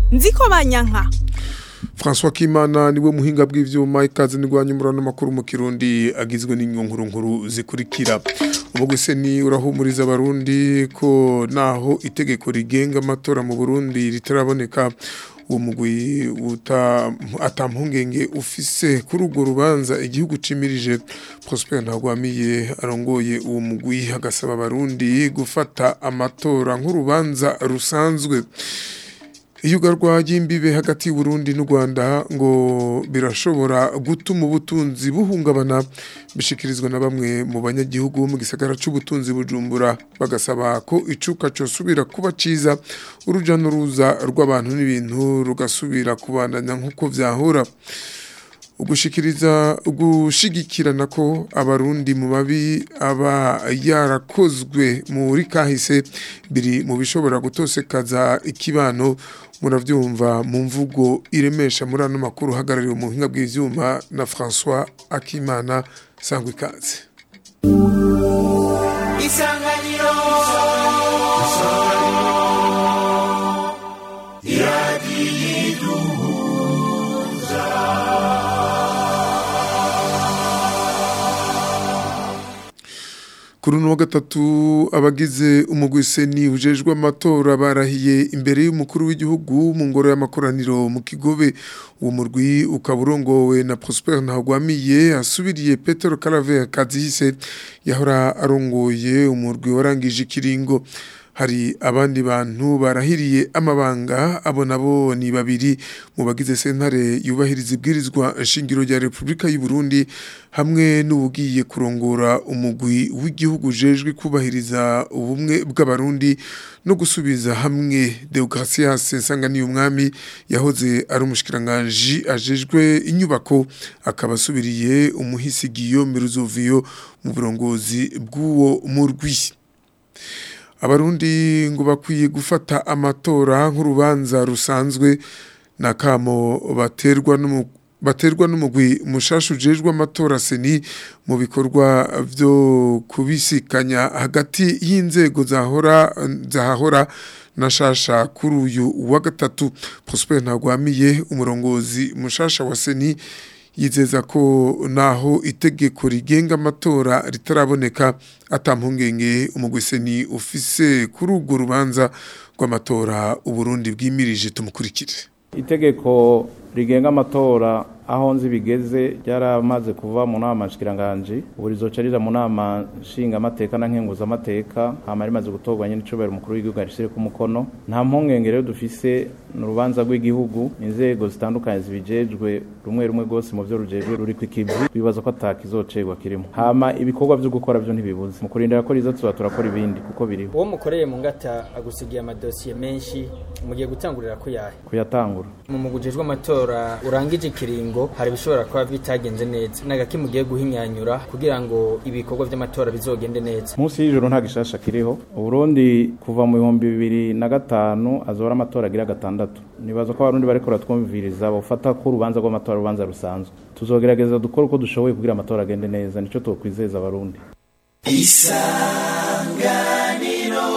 nziko banyanka François Kimana niwe muhinga bw'ivyuma ikaze nigwanye murano makuru mu Kirundi agizwe n'inkuru nkuru zikurikira umugwise ni urahumuriza abarundi ko naho itegeko rigenga amatora mu Burundi ritaraboneka uwo mugwi atampungenge ufise kuri urwo rubanza igihugu cimirije Prosper Ntagwamiye arongoye uwo mugwi agasaba abarundi gufata amatora nk'urubanza rusanzwe iyugarwa ry'imbibe hagati y'Uburundi n'u Rwanda ngo birashobora gutuma ubutunzi buhungabana bishikirizwa na bamwe mu banyagihugu bo mu gisagara c'ubutunzi bujumbura bagasaba ko icuka cosubira kuba ciza uruja n'uruza rw'abantu n'ibintu rugasubira kubandanya nk'uko vyahora ugushikiriza ugushigikirana ko abarundi mu babi aba yarakozwe muri kahise biri mu bishobora gutosekaza ikibano muravyumva mu mvugo iremesha muri ano makuru hagarariwe mu buhinga bw'ivyuma na François Akimana sangwa ikaze isanganiro kuri uno wa gatatu abagize umugwiseni ujejwe amatora barahiye imbere y'umukuru w'igihugu mu ngoro y'amakoraniro mu kigobe uwo murwi ukaba urongowe na Prosper Ntagwamiye asubiriye Petero Caravera Kazihise yahora arongoye umurwi warangije ikiringo hari abandi bantu barahiriye amabanga abo nabo ni babiri mu bagize sentare yubahiriza ibwirizwa nshingiro rya Repubulika y'u Burundi hamwe n'ubugiye kurongora umugwi w'igihugu jejwe kubahiriza ubumwe bw'abarundi no gusubiza hamwe Deogratias Nsangani umwami yahoze ari umushikiranganje ajejwe inyubako akabasubiriye umuhisi Guillaume Ruzovio mu burongozi bw'uwo murwi abarundi ngo bakwiye gufata amatora nk'urubanza rusanzwe na kamo baterwa baterwa n'umugwi mushasha ujejwe amatora seni mu bikorwa byo kubisikanya hagati y'inzego zahora zahahora na shasha kuri uyu wa gatatu Prosper Ntagwamiye umurongozi mushasha wa seni yizeza ko naho itegeko rigenga amatora ritaraboneka atampungenge umugwiseni ufise kuri urwo rubanza rw'amatora uburundi bwimirije tumukurikire itegeko rigenga amatora aho nzi bigeze ryaramaze kuva mu nama nshikiranganje ubu rizoca rija mu nama nshinga amateka na nkenguza amateka hama rimaze gutorwa nyene icobera umukuru w'igihugu arishire ku mukono nta mpungenge rero dufise mu rubanza rw'igihugu inzego zitandukanye zibijejwe rumwe rumwe rwose mu vyo rujejwe ruri kw'ikivi bibaza ko atakizocegwa kirimo hama ibikorwa vyo gukora vyo ntibibuze mu kurindira ko riza tuba turakora ibindi kuko biriho uwo mukoreye mu ngata agusigiye amadosiye menshi mugiye gutangurira ko yahe kuyatangura mu mugujejwe amatora urangije ikiringo hari bishobora kuba bitagenze neza nagaki mugiye guhinyanyura kugira ngo ibikorwa vy'amatora bizogende neza munsi y'ijoro nta gishasha kiriho uburundi kuva mu bihumbi bibiri na gatanu azora amatora agira gatandatu nibaza ko abarundi bariko baratwumviriza bafata ko urubanza rw'amatora urubanza rusanzwe tuzogerageza dukora uko dushoboye kugira amatora agende neza nico twokwizeza abarundi isanganiro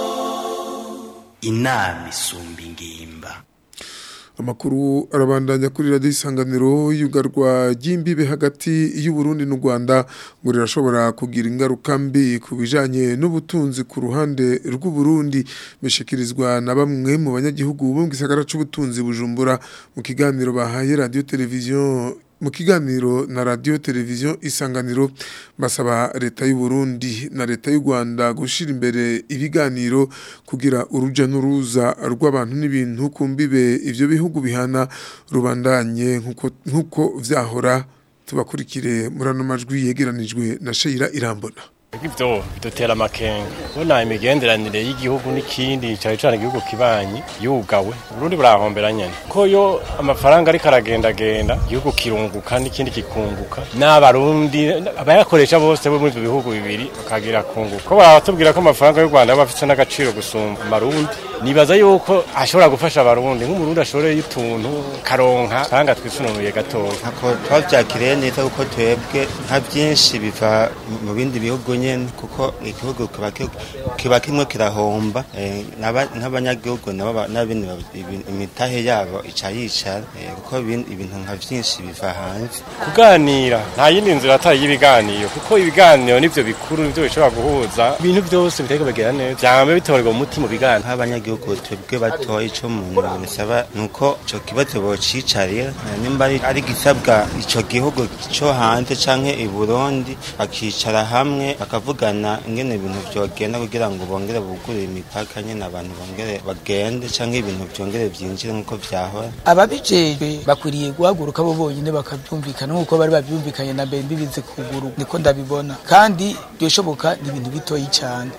inama isumba ingimba amakuru arabandanya kuri radiyo isanganiro y'ugarwa ry'imbibe hagati y'uburundi n'u rwanda ngo rirashobora kugira ingaruka mbi ku bijyanye n'ubutunzi ku ruhande rw'uburundi bishikirizwa na bamwe mu banyagihugu bo mu gisagara cy'ubutunzi bujumbura mu kiganiro bahaye radiyo televiziyo mu kiganiro na radio televiziyo isanganiro basaba leta y'u Burundi na leta y'u Rwanda gushira imbere ibiganiro kugira uruja n'uruza rw'abantu n'ibintu kumbibe ivyo bihugu bihana rubandanye nkuko nkuko vyahora tubakurikire murano majwi yegeranijwe na Sheila Irambona Ibyo bidutera amakenga ubona imigenderanire y'igihugu n'ikindi cyane cyane igihugu kibanyi yugawe Burundi burahombera nyene ko yo amafaranga ariko aragendagenda igihugu kirunguka n'ikindi kikunguka n'abarundi abayakoresha bose bo muri ibyo bihugu bibiri bakagira kunguka ko baratubwira ko amafaranga y'u Rwanda aba afite n'agaciro gusumba amarundi nibaza yuko ashobora gufasha abarundi nk'umurundi ashoreye utuntu karonka kanga twisununuye gatoya ntako twavyakiriye neza kuko twebwe nka byinshi biva mu bindi bihugu nyene kuko igihugu kiba ki- kiba kimwe kirahomba eh, n'aba- nk'abanyagihugu nabo ba- n'abindi ba- ibi- imitahe yabo ica yicara eh, kuko ibin- ibintu nka vyinshi biva hanze kuganira nta yindi nzira atari y'ibiganiro kuko ibiganiro nivyo bikuru nivyo bishobora guhuza ibintu byose bitari kubagera neza vyama bitorerwa umuti mu biganiro nk'abanyagihugu twebwe batoye ico umuntu bisaba nuko ico kibazo bocicarira eh, nimba ari- ari gisabwa ico gihugu co hanze canke i Burundi bakicara hamwe bakavugana ingene ibintu vyogenda kugira ngo bongere bugurure imipaka nyene abantu bongere bagende canke ibintu vyongere vyinjire nk'uko vyahora ababijejwe bakwiriye guhaguruka bo bonyine bakabyumvikana nk'uko bari babyumvikanye na mbere mbibize kuguru niko ndabibona kandi byoshoboka ni ibintu bitoyi cyane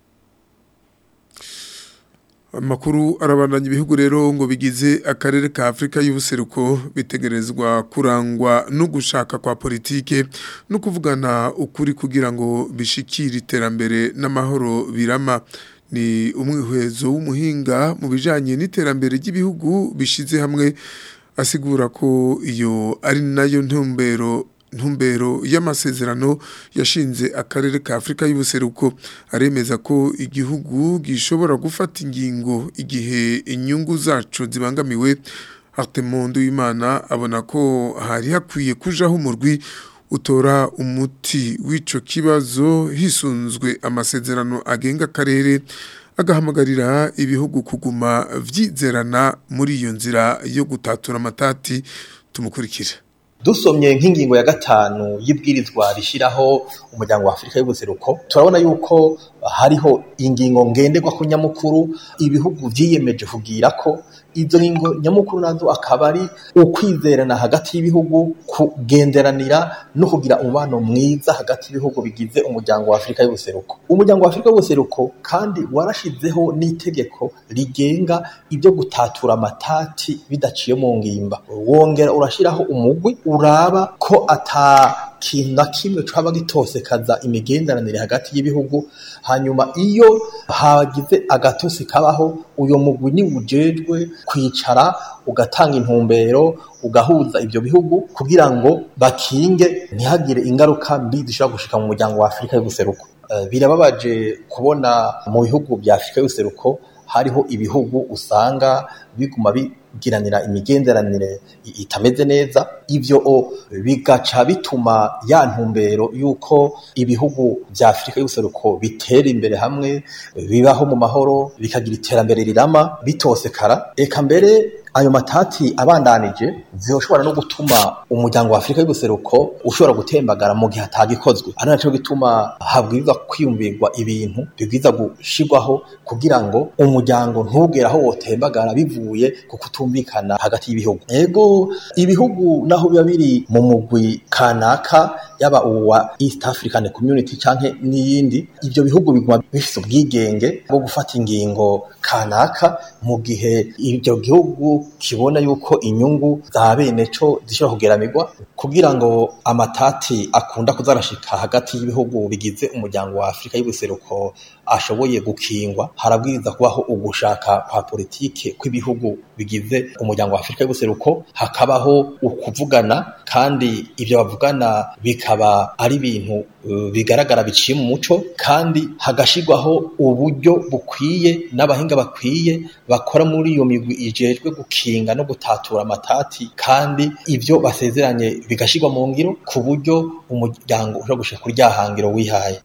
Amakuru arabandanya ibihugu rero ngo bigize akarere ka Afrika y'ubuseruko bitegerezwa kurangwa no gushaka kwa politike no kuvugana ukuri kugira ngo bishikire iterambere n'amahoro birama ni umwihwezo w'umuhinga mu bijanye n'iterambere ry'ibihugu bishize hamwe asigura ko iyo ari nayo ntumbero ntumbero y'amasezerano yashinze akarere ka Afrika y'ubuseruko aremeza ko igihugu gishobora gufata ingingo igihe inyungu zacu zibangamiwe Artemondo y'Imana abona ko hari hakwiye kujaho umurwi utora umuti w'ico kibazo hisunzwe amasezerano agenga akarere agahamagarira ibihugu kuguma vyizerana muri iyo nzira yo gutatura amatati tumukurikira dusomye nk'ingingo ya gatanu y'ibwirizwa rishyiraho umuryango wa afurika y'ubuseruko turabona yuko hariho ingingo ngenderwa ku nyamukuru ibihugu vyiyemeje kugira ko izo ngingo nyamukuru nazo akaba ari ukwizerana hagati y'ibihugu kugenderanira no kugira umubano mwiza hagati y'ibihugu bigize umuryango wa afurika y'ubuseruko umuryango wa afurika y'ubuseruko kandi warashizeho n'itegeko rigenga ibyo gutatura amatati bidaciye mu ngimba wongera urashyiraho umugwi uraba ko ata kintu na kimwe caba gitosekaza imigenderanire hagati y'ibihugu hanyuma iyo hagize agatosi kabaho uyo mugwi ni ujejwe kwicara ugatanga intumbero ugahuza ibyo bihugu kugira ngo bakinge ntihagire ingaruka mbi zishobora gushika mu muryango wa Afurika y'ubuseruko Eh, birababaje kubona mu bihugu bya Afurika y'ubuseruko hariho ibihugu usanga biguma bigiranira imigenderanire i- itameze neza ivyo o, bigaca bituma ya ntumbero yuko ibihugu vya Afurika y'ubuseruko bitera imbere hamwe bibaho mu mahoro bikagira iterambere rirama bitosekara eka mbere ayo matati abandanije zishobora no gutuma umuryango wa Afurika y'ubuseruko ushobora gutembagara mu gihe atagikozwe ari naco gituma habwirizwa kwiyumvirwa ibintu bibwiza gushirwaho kugira ngo umuryango ntugere aho wotembagara bivuye ku kutumvikana hagati y'ibihugu ego ibihugu naho biba biri mu mugwi kanaka yaba uwa East African Community canke n'iyindi ivyo bihugu biguma bifise ubwigenge bwo gufata ingingo kanaka mu gihe ivyo gihugu kibona yuko inyungu za bene co zishobora kugeramirwa kugira ngo amatati akunda kuzarashika hagati y'ibihugu bigize umuryango wa Afurika y'ubuseruko ashoboye gukingwa harabwiriza kubaho ugushaka kwa politike kw'ibihugu bigize umuryango wa Afurika y'ubuseruko hakabaho ukuvugana kandi ivyo bavugana bikaba ari ibintu uh, bigaragara biciye mu muco kandi hagashirwaho uburyo bukwiye n'abahinga bakwiye bakora muri iyo migwi ijejwe gukinga no gutatura amatati kandi ivyo basezeranye bigashirwa mu ngiro ku buryo umuryango ushobora gushika kuri rya hangiro wihaye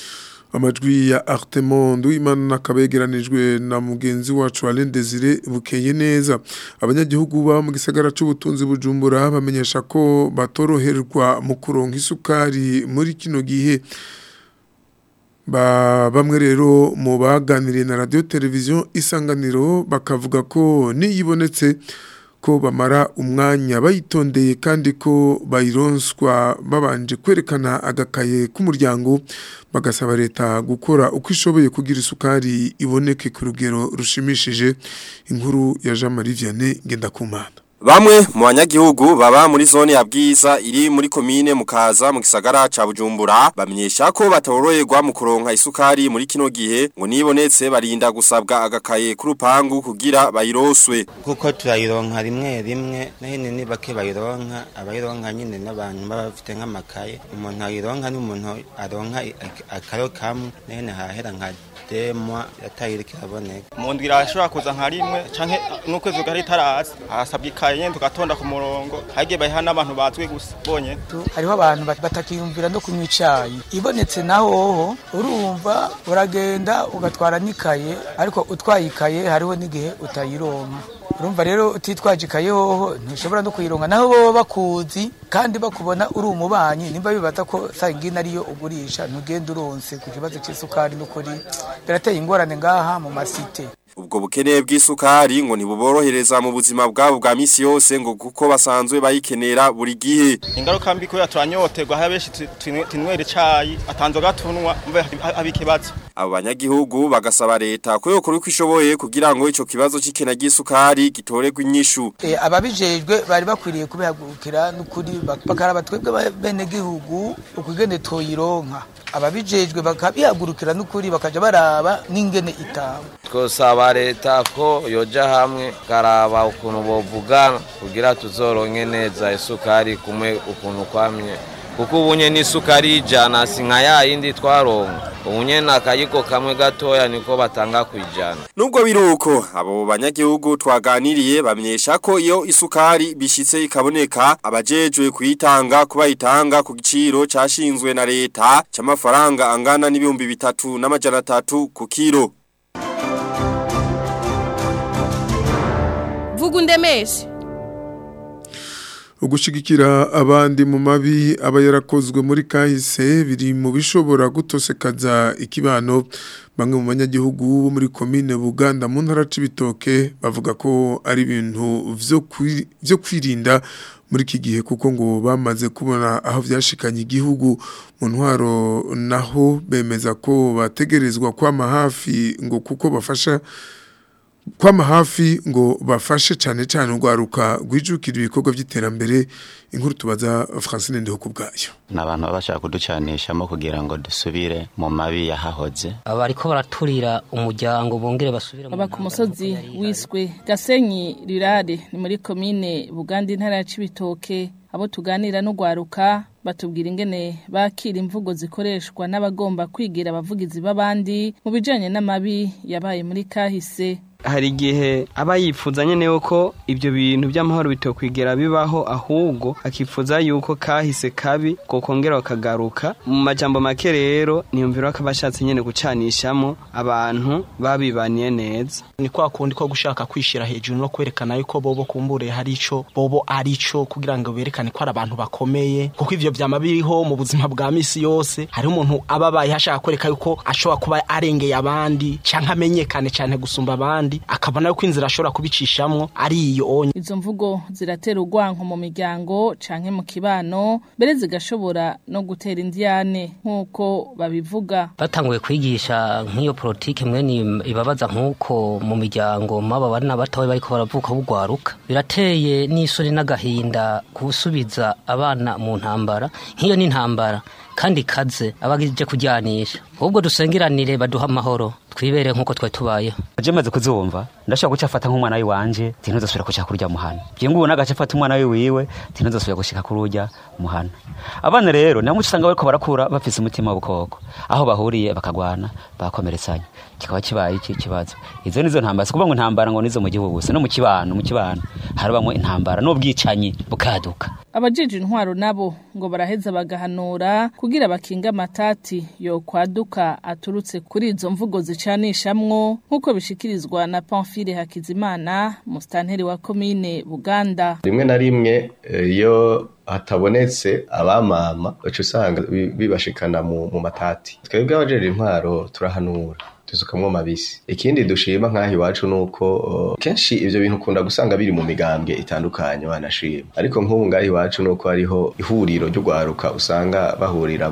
amajwi ya Artemondo imana nakabegeranijwe na mugenzi wacu Alain Desire bukeye neza abanyagihugu ba mu gisagara c'ubutunzi bujumbura bamenyesha ko batoroherwa mu kuronka isukari muri kino gihe ba bamwe rero mu baganiriye na radio televiziyo isanganiro bakavuga ko niyibonetse ko bamara umwanya bayitondeye kandi ko bayironswa babanje kwerekana agakaye k'umuryango bagasaba leta gukora uko ishoboye kugira isukari iboneke ku rugero rushimishije inkuru ya Jean Marie Vianney Ngendakumana Bamwe mu banyagihugu baba muri zone ya Bwiza iri muri komine Mukaza mu gisagara ca Bujumbura bamenyesha ko batoroherwa mu kuronka isukari muri kino gihe ngo nibonetse barinda gusabwa agakaye k'urupangu kugira bayiroswe kuko turayironka rimwe rimwe nahene ni bake bayironka abayironka nyine n'abantu baba bafite nk'amakaye umuntu ayironka n'umuntu aronka akaro kamwe nahene hahera nka demwa yatayirika iraboneka mu ndwi irashobora kuza nka rimwe canke n'ukwezi gahari itaraza hasabwa ikaye nyene tugatonda ku murongo hagiye bayiha n'abantu bazwi gusa bonyene hariho abantu batakiyumvira no kunywa icayi ibonetse naho hoho urumva uragenda ugatwara n'ikaye ariko utwaye ikaye hariho n'igihe utayironka urumva rero utitwaje ikaye hoho ntushobora no kuyironka naho boba bakuzi kandi bakubona uri umubanyi nimba bibaza ko sangine ariyo ugurisha ntugende uronse ku kibazo c'isukari n'ukuri birateye ingorane ngaha mu masite ubwo bukene bw'isukari ngo ntibuborohereza mu buzima bwabo bwa misi yose ngo kuko basanzwe bayikenera buri gihe ingaruka mbi kubera turanyoterwa hari benshi tinywera icayi atanzoga tunwa mve haba ikibazo abo banyagihugu bagasaba leta ko yokora uko ishoboye kugira ngo ico kibazo c'ikena ry'isukari gitorerwe inyishu e, ababijejwe bari bakwiriye kubihagurukira n'ukuri bakaraba twebwe bene gihugu ukugene toyironka ababijejwe bakabihagurukira n'ukuri bakaja baraba n'ingene itaba twosaba leta ko yoja hamwe karaba ukuntu bovugana kugira tuzoronke neza isukari kumwe ukuntu kwamye kuko ubunye n'isukari y'ijana si nka ya yindi twaronka ubunye n'akayiko kamwe gatoya niko batanga kwijana nubwo biruko abo banyagihugu twaganiriye bamenyesha ko iyo isukari bishitse ikaboneka abajejwe kuyitanga kubayitanga ku giciro cashinzwe na leta c'amafaranga angana n'ibihumbi bitatu n'amajana atatu ku kiro vuga undemeshe ugushigikira abandi mu mabi aba yarakozwe muri kahise biri mu bishobora gutosekaza ikibano bamwe mu banyagihugu bo muri komine Buganda mu ntara c'ibitoke bavuga ko ari ibintu vyo kwirinda muri iki gihe kuko ngo bamaze kubona aho vyashikanye igihugu mu ntwaro naho bemeza ko bategerezwa kwama hafi ngo kuko bafasha kwama hafi ngo bafashe cyane cyane urwaruka rwijukira ibikorwa by'iterambere inkuru tubaza Francine Ndeho kubgayo nabantu babashaka kuducanishamo kugira ngo dusubire mu mabi yahahoze aba ariko baraturira umuryango bongere basubire aba ku musozi wiswe Gasenyi Rirare ni muri komine Buganda intara ya Cibitoke abo tuganira n'ugwaruka batubwira ingene bakira imvugo zikoreshwa n'abagomba kwigira abavugizi b'abandi mu bijanye n'amabi yabaye muri kahise hari igihe aba yifuza nyene yuko ibyo bintu by'amahoro bitokwigera bibaho ahubwo akifuza yuko kahise kabi kokongera bakagaruka mu majambo make rero niyumvira ko abashatse nyene gucanishamo abantu babibaniye neza ni kwa kundi ko gushaka kwishira hejuru no kwerekana yuko bobo kumbure hari ico bobo ari ico kugira ngo berekane ko ari abantu bakomeye kuko ivyo vyama biriho mu buzima bwa misi yose hari umuntu ababaye hashaka kwereka yuko ashobora kuba arengeye abandi canke amenyekane cane gusumba abandi akabona yuko inzira ashobora kubicishamwo ari iyo onye izo mvugo ziratera urwanko mu miryango canke mu kibano mbere zigashobora no gutera indiyane nk'uko babivuga batanguye kwigisha nk'iyo politike mwene ibabaza nk'uko mu miryango maba bari n'abatowe bariko baravuka bugwaruka birateye n'isoni n'agahinda gusubiza abana mu ntambara nk'iyo ni intambara kandi kaze abagije kujyanisha ahubwo dusengeranire baduha amahoro twibere nk'uko twari tubayeho je maze kuzumva ndashobora guca afata nk'umwana we wanje tinozosubira kushika kurya muhana je ngubu nagaca afata umwana we wiwe tinozosubira gushika kurya muhana abana rero namwe usanga bariko barakura bafise umutima w'ubukoko aho bahuriye bakagwana bakomeretsanya kikaba kibaye iki kibazo izo nizo ntambara sikuvuga ngo intambara ngo nizo mu gihugu gusa no mu kibano mu kibano harabamwe intambara n'ubwicanyi bukaduka abajije intwaro nabo ngo baraheza bagahanura kugira bakinga amatati yo kwaduka aturutse kuri izo mvugo zicanishamwo nk'uko bishikirizwa na Pamphile Hakizimana mustanteri wa komine Buganda rimwe na rimwe iyo hatabonetse abamama uca usanga bibashikana mu matati twebwe abajeje intwaro turahanura tuzukamwo mabisi ikindi dushima nk'aho iwacu nuko uh, kenshi ivyo bintu ukunda gusanga biri mu migambwe itandukanye wanashima ariko nk'ubu ngaho iwacu nuko hariho ihuriro ry'ugwaruka usanga bahuriramwo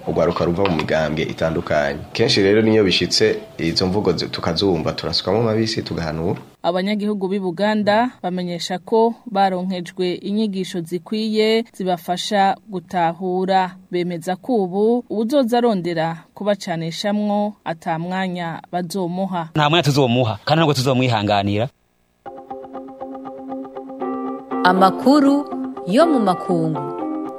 urwaruka ruva mu migambwe itandukanye kenshi rero niyo bishitse izo mvugo zi- tukazumva turasukamo amabisi tugahanura abanyagihugu b'i Buganda bamenyesha ko baronkejwe inyigisho zikwiye zibafasha gutahura bemeza ko ubu uwuzoza arondera kubacanishamwo ata mwanya bazomuha nta mwanya tuzomuha kandi ntabwo tuzomwihanganira amakuru yo mu makungu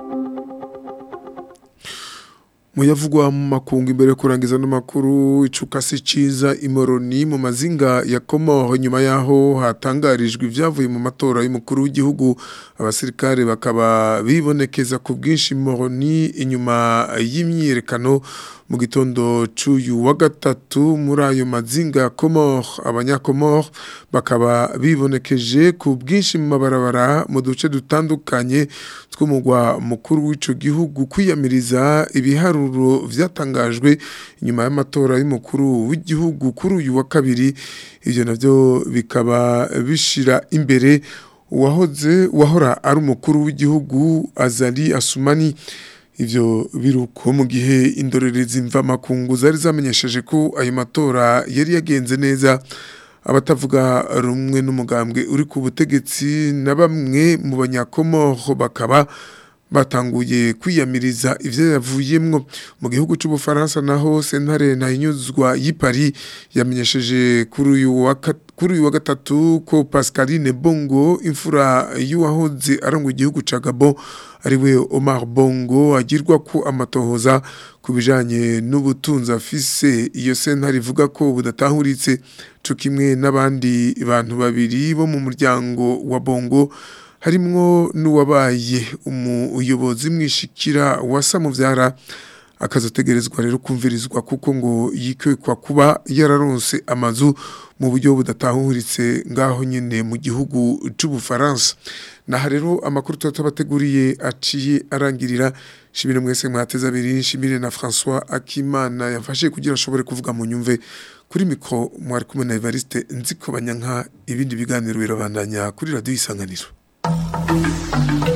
muyavugwa mu makungu imbere yo kurangiza n'amakuru icukasi ciza imoroni mu mazinga ya Komoro nyuma yaho hatangarijwe ibyavuye mu matora y'umukuru w'igihugu abasirikare bakaba bibonekeza ku bwinshi moroni inyuma y'imyiyerekano mu gitondo c'uyu wa gatatu muri ayo mazinga ya Komoro abanyakomoro bakaba bibonekeje ku bwinshi mu mabarabara mu duce dutandukanye tw'umugwa mukuru w'ico gihugu kwiyamiriza ibiharuro vyatangajwe inyuma y'amatora y'umukuru w'igihugu kuri uyu wa kabiri ivyo navyo bikaba bishira imbere uwahoze wahora ari umukuru w'igihugu Azali Asumani ivyo biruko mu gihe indorerezi mva makungu zari zamenyesheje ko ayo matora yari yagenze neza abatavuga rumwe n'umugambwe uri ku butegetsi na bamwe mu banyakomoro bakaba batanguye kwiyamiriza ivyo yavuyemwo mu gihugu c'ubufaransa naho sentare ntahinyuzwa y'ipari yamenyesheje kuri uyu wa kat- kuri uyu wa gatatu ko Pascaline Bongo imfura y'uwahoze arangwa igihugu ca Gabon ariwe Omar Bongo agirwa ko amatohoza ku bijanye n'ubutunzi afise iyo sentare ivuga ko budatahuritse co kimwe n'abandi bantu babiri bo mu muryango wa Bongo harimwo n'uwabaye umuyobozi mwishikira wa Samuvyara akazotegerezwa rero kumvirizwa kuko ngo yikwekwa kuba yararonse amazu mu buryo budatahuritse ngaho nyene mu gihugu c'ubufaransa naha rero amakuru tuba tubateguriye aciye arangirira shimire mwese mwateze abiri shimire na François Akimana yamfashe kugira ashobore kuvuga mu nyumve kuri mikro mwari kumwe na Evariste nziko banyanka ibindi biganiro birabandanya kuri radio isanganiro